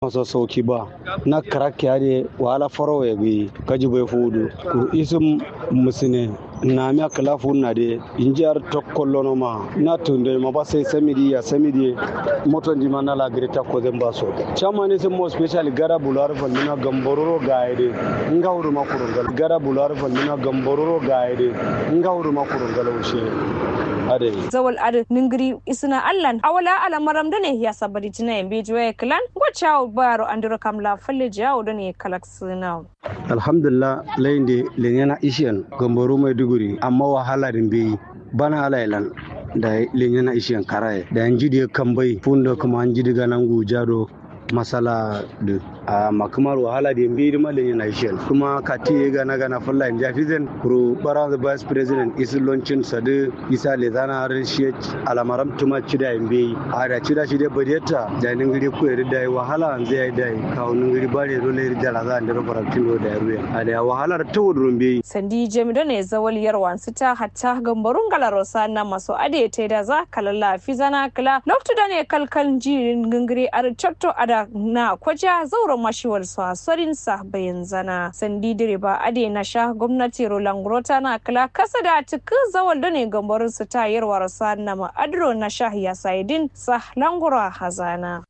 masa sauki ba na karak ya de wala faro ya bi kaji bai fudu ku isum musine na mi akala funna de injar tokkollono ma na tunde ma ba sai samidi ya samidi moto ndi mana la greta ko den baso chama ne mo special gara bular fal mina gambororo gaide nga huru makurungal gara bular fal mina gambororo gaide nga huru makurungal ushe ade zawal ad ningiri isna allan awala ala maram dane ya sabari tina yambe juwe klan gwacha baro andiro kamla falle jawo dane kalak sina alhamdulillah layinde lenyana ishiyan gamboru mai duguri amma wahala din bai bana alailan da lenyana ishiyan karaye da yan jidi kambai funda kuma an jidi ganan gujado masala da a makamar wahala da yambe ma lenyana ishiyan kuma kati ya gana gana fulla in jafi zan kuro bara the vice president isi launching sadu isa le zana harin shi alamaram tuma cida yambe a da cida shi da badiyata da ningiri ku ya da wahala an zai da kawo ningiri bare dole ya da za a da farantin da ya ruya a da wahalar ta wudurin bai sandi jemi ne zawal yarwan sita hatta gambarun galarosa na maso ade te da za kalalla fizana kala loktu da ne kalkal jirin gingiri ar chotto ada na kwaja zauren mashiwar sa sorin sa bayan zana sandi direba ade na sha gwamnati roland grota na kala kasa da tuku zawal da ne gambarun su ta yarwar sa na ma'adro na sha ya saidin sa langura hazana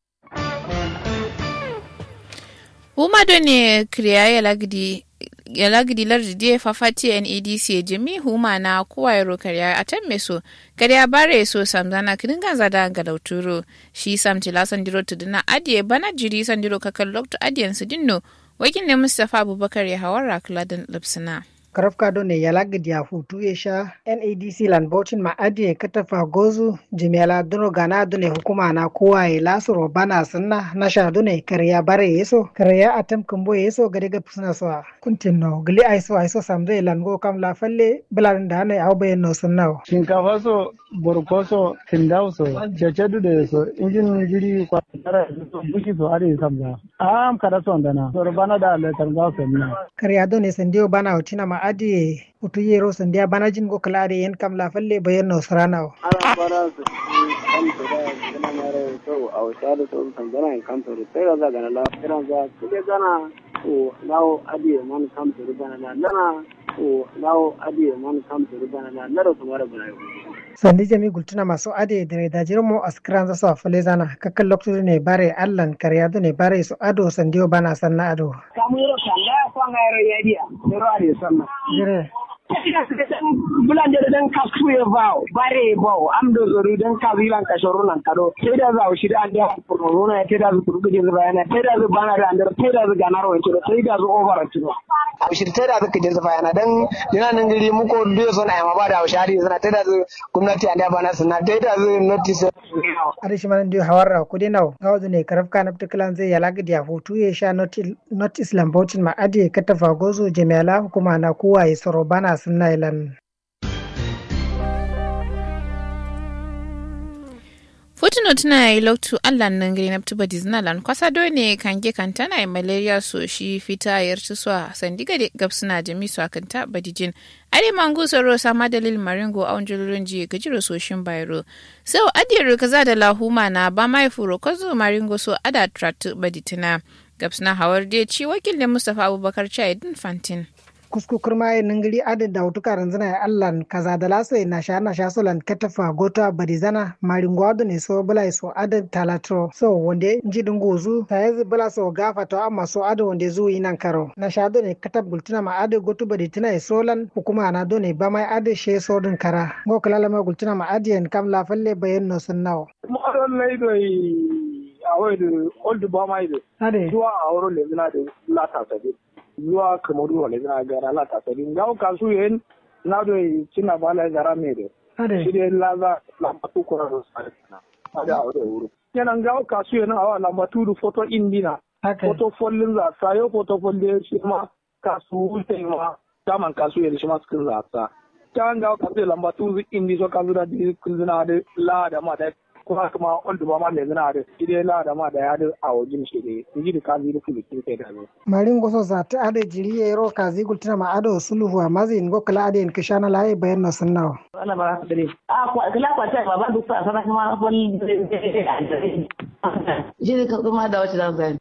Umado ne kriya ya lagdi ya lagdi lardi die fafati NEDC jimi huma na kuwa yaro karya a tan meso karya bare so samzana kidinga zada galauturo shi sam tila sandiro tuduna adiye bana jiri sandiro kakal lokto adiyan su dinno wakin ne Mustapha Abubakar ya hawara kladan lipsina. karafka do ne yalagdi ya hutu ya sha NADC lan bautin ma adiye katafa gozu jimela dono gana do ne hukuma na kowa ya lasu bana sunna na sha do ne karya bare yeso karya atam kumbo yeso gade ga pusna so kuntin no gali aiso aiso samze lan go kam la falle bilan da ne au bayan no sunna shinkafa so borko so tindau so cece dude so injin jiri kwa tara so bushi so are samza am kada so ndana so bana da le tanga so ni karya do ne sandiyo bana hotina ma adi utu yero sandiya bana jin go kalare yen kam la falle bayan no sarana ana bara su kan to da kana mare to a wata da to kan gana in kan to da sai ga gana la kiran za kule gana o nawo adi man kam to da gana la nana o nawo adi man kam to da gana la naro to mara bana sandi jami gultuna masu ade da da jirmo askran za su fale zana kakkan lokacin ne bare allan karya ne bare su ado sandiyo bana sanna ado kamu yoro kanda kwanga yoro yadiya yoro ade sanna jire bulande dan kasku ye vaw bare baw am do zoru dan ka wilan ka shoro nan kado sai da za shi da ande ko rona ya da su kurgu je bayana sai da zu bana da andar sai da zu ganaro to sai da zu over to a shi sai da zu kije bayana dan dina nan gari mu ko biyo son ai ma ba da shari sana sai da zu gwamnati ande bana sana sai da zu notice ade shi man dio hawarra ko de naw gawdu ne karaf kana ptiklan zai yalaga dia fotu ye sha not islam bautin ma ade katafa gozo jami'ala hukuma na kowa ya soro bana sunna ilan Fotuno tuna yi loktu Allah nan gari na tuba Disneyland kwasa do ne kange kantana yi malaria so shi fita yar ci so sandiga de gabsuna jami so kanta badijin ade mangu soro sama dalil maringo a wanjulurin ji gajiro so shin bayro so adiyar kaza da lahuma na ba mai furo kwazo maringo so ada tratu baditina gabsuna hawar de ci wakil da Mustapha Abubakar Chaidin Fantin. kusku kurma ye ningiri ade da wutu karan zana ya allan kaza da laso na sha na sha solan katafa gota bari zana maringo ado ne so bula so ade talatro so wande nji dungu zu ta yanzu bula so gafa to amma so ade wande zu yi nan karo na sha do ne katab gultina ma ade gotu bari tina e solan hukuma na do ne ba mai ade she so din kara go kala ma gultina ma ade en kam la falle bayen no sun nawo mo don lay do awoyde oldu ba mayde ade zuwa awro le zina de la ta sabi zuwa kamaru wale zina gara la ta sabi ngaw kasu yen na do cina bala gara mede ade shide laza lambatu ko ro sarina ada awde wuro yana ngaw kasu yen awa lambatu du photo indina haka photo follin za sayo photo folle shi ma kasu wuce ma daman kasu yen shi ma skin za sa ta ngaw kasu lambatu indi so kasu da di kunzina de la da ma da kuma kuma wanda ba ma le zina da ide la da ma da ya da a wajen shi de ji da kazi da kuli ke da ne marin goso za ta ade jiri ye ro kazi gultina ma ado suluhu a mazi ngo kala ade en kishana laye bayen no sun nawo ana ba haka dare a kwa kala kwa ta ba ba duk sa sana kuma wani shi ne kuma da wace zan zai